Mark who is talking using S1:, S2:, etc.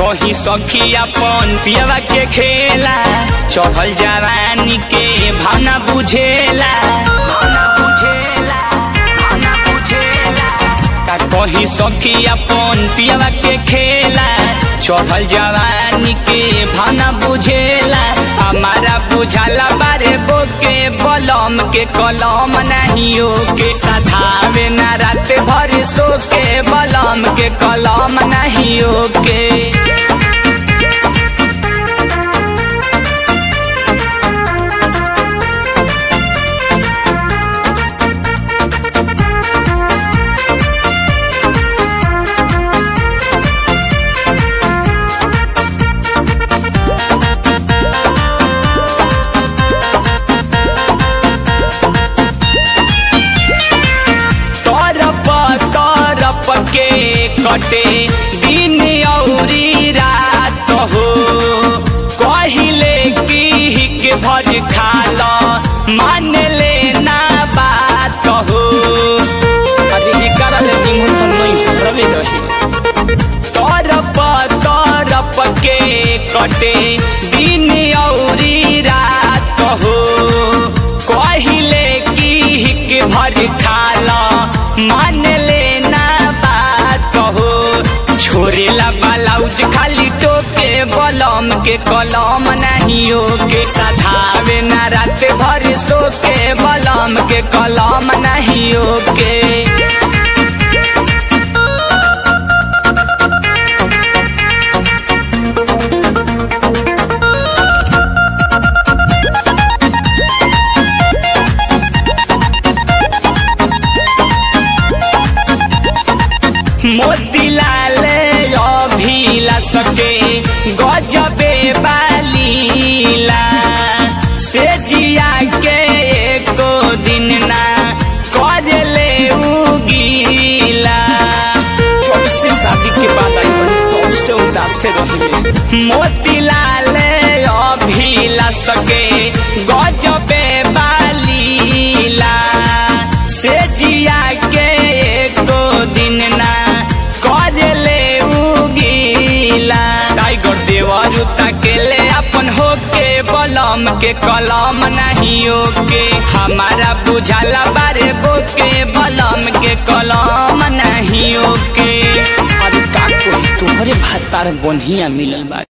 S1: कही सखी अपन पियवा के खेला चढ़ल जवानी के भावना बुझेला भावना बुझेला भावना बुझेला का कही सखी अपन पियवा के खेला चढ़ल जवानी के भावना बुझेला हमारा बुझाला बारे बोके बलम के कलम नहीं के सधावे ना रात भर सो के बलम के कलम नहीं के तरप तरप के कटे दिन औरी रात हो कहिले की हिक भर खाल मान ले ना बात हो अरे एकर ले निमन तो नहीं रवे रही तरप तरप के कटे दिन औरी रात हो कहिले की हिक भर खाल मान लेना बात हो छोरेला ब्लाउज खाली टोके बलम के कलम नहीं के सधावे ना रात भर सो के बलम के कलम नहीं के मोतीलाल अभिलाष के गजबे बालीला से जिया के एको दिन ना करले उगीला जब से शादी के बाद आई बनी तब से उदास से रहिले मोतीलाल अभिलाष के गजबे बालीला से जिया के एको दिन ना करले उगीला टाइगर देवरु तकेले अपन होके बलम के कलम नहीं के हमारा बुझाला बारे बोके बलम के कलम नहीं के अरे का कोई तोहरे भातार बढ़िया मिलल बा